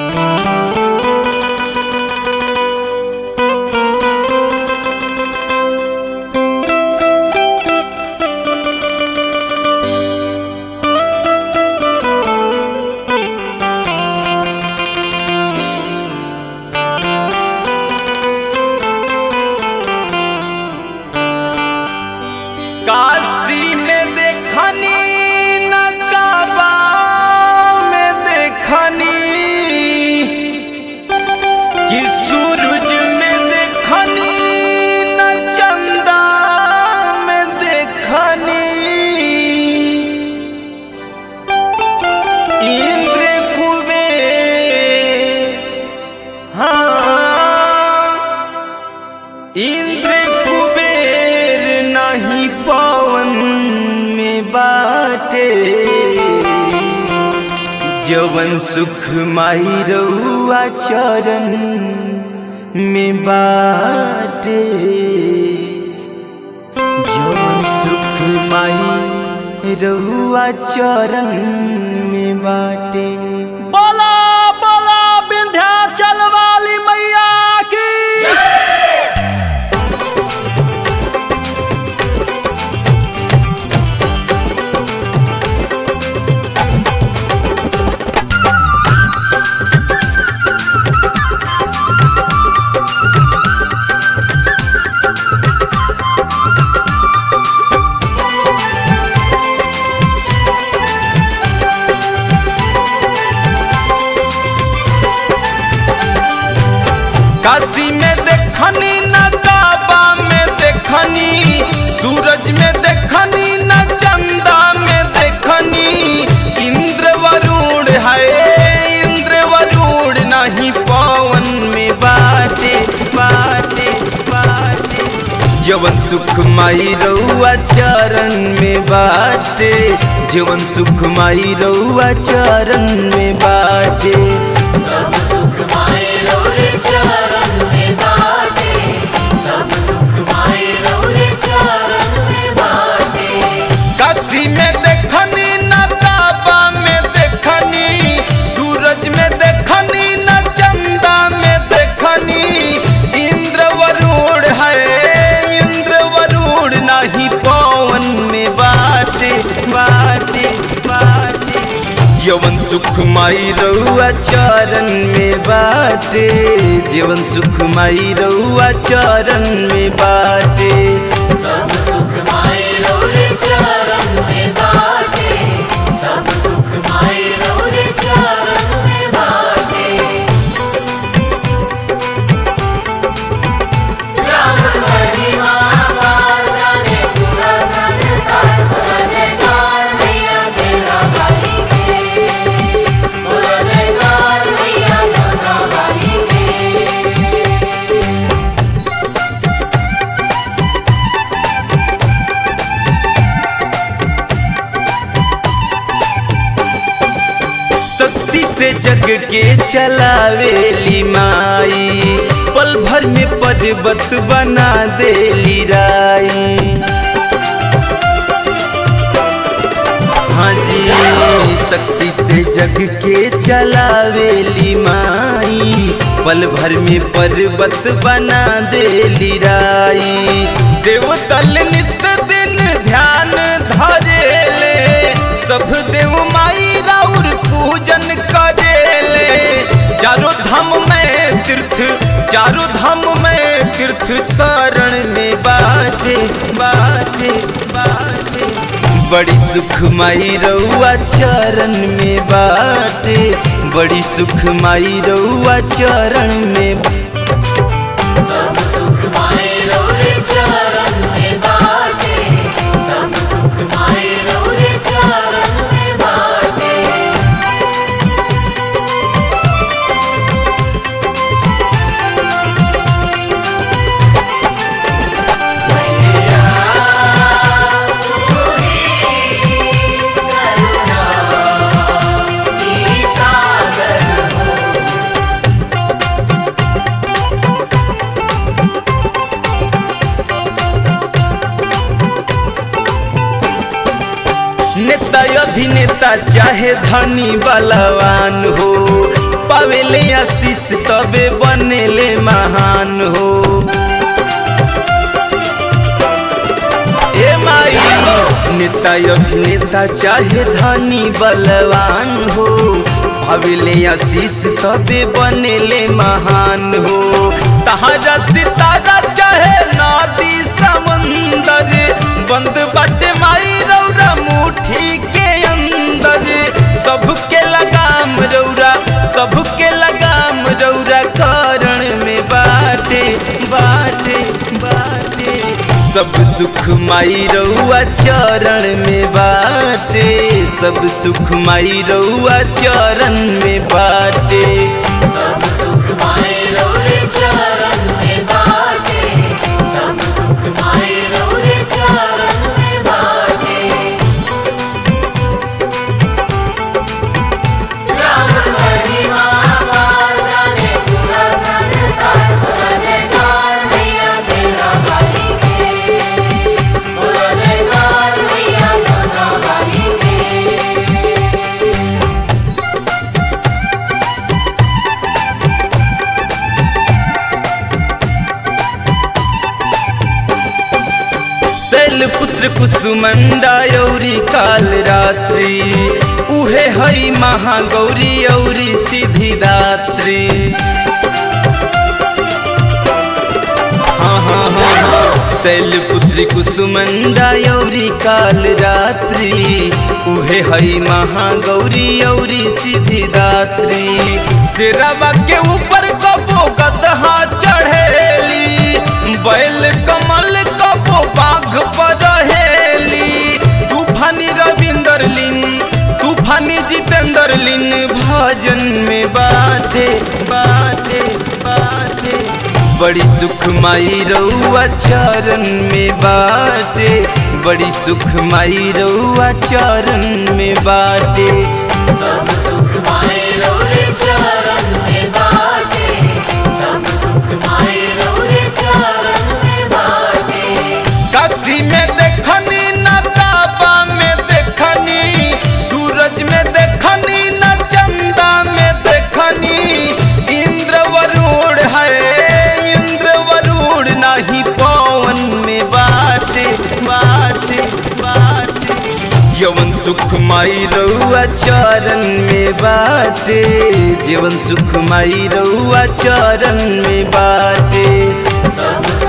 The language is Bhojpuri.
काशी में देखनी नकाबा में देखनी कि सूरज में देखनी न चंदा में देखनी इंद्र खूबे हाँ इंद्र कुबेर नहीं पवन में बाटे जवन सुख माई रउआ चरण में बाटे जवन सुख माई रउआ चरण में बाटे बोला बोला विंध्याचल वाली मैया की काशी में देखनी नकाबा में देखनी सूरज में देखनी न चंदा में देखनी इंद्र वरुण है इंद्र वरुण नहीं पवन में बाटे बाटे बाटे जवन सुख माई रउआ चरण में बाटे जवन सुख माई रउआ चरण में बाटे सब सुख माए रोरे चरण में बाटे सब सुख माए रोरे चरण में बाटे काशी में देखनी नकाबा में देखनी सूरज में देखनी न चंदा में देखनी इंद्र वरुण है इंद्र वरुण नहीं पवन में बाटे बाटे बाटे जवन सुख माई रउआ चरण में बाटे जीवन सुख माई रउआ चरण में बाटे सब सुख माए रोरे चरण में बाटे सब सुख माए रोरे चरण में बाटे राम महिमा पार जाने पूरा संसार बोला जयकार मैया सेना वाली के बोला जयकार मैया सेना वाली के शक्ति से जग के चलावेली माई पल भर में पर्वत बना देली राई हाँ जी शक्ति से जग के चलावेली माई पल भर में पर्वत बना देली राई देवतल नित दिन ध्यान धरेले सब देव माई राउर पूजन करेले चारों धाम में तीर्थ चारों धाम में तीर्थ शरण में बाजे बाजे बाजे बड़ी सुख माई रउआ चरण में बाटे बड़ी सुख माई रउआ चरण में सब सुख माए रोरे चरण में बाटे सब सुख माए रोरे चरण में बाटे नेता अभिनेता चाहे धनी बलवान हो पावेले आशीष तबे बनेले महान हो ए माई नेता अभिनेता चाहे धनी बलवान हो भावेले आशीष तबे बनेले महान हो तहारा सितारा चाहे नदी समुंदर बंद बाटे माई रौरा मुट्ठी के अंदर सबके लगाम रौरा सबके लगाम रौरा करण में बाटे बाटे बाटे सब सुख माई रउआ चरण में बाटे सब सुख माई रउआ चरण में बाटे सब सुख माए रौरे चरण में बाटे सब सुख माए रौरे चरण में बाटे राम महिमा पार जाने पूरा संसार बोला जयकार मैया सेना वाली के बोला जयकार मैया सेना वाली के शैल पुत्र कुसुमंडा यौरी काल रात्रि उहे हई महागौरी औरी सिद्धि दात्री हाँ हाँ हाँ हाँ शैल पुत्री कुसुमंडा यौरी काल रात्रि उहे हई महागौरी औरी सिद्धि दात्री सिरवा के ऊपर कबो गदहा चढ़ेली बैल कमल कबो बाघ पर रहेली तूफानी रविंदर लिन तूफानी जितेंद्र लिन भजन में बाटे बाटे बाटे बड़ी सुख माई रउआ चरण में बाटे बड़ी सुख माई रउआ चरण में बाटे सब सुख माए रौरे चरण में बाटे सब सुख माए रौरे चरण में बाटे काशी में देखनी न काबा में देखनी सूरज में देखनी न चंदा में देखनी इंद्र वरुण है इंद्र वरुण नहीं पवन में बाटे बाटे बाटे जीवन सुख माई रउआ चरण में बाटे जीवन सुख माई रउआ चरण में बाटे सब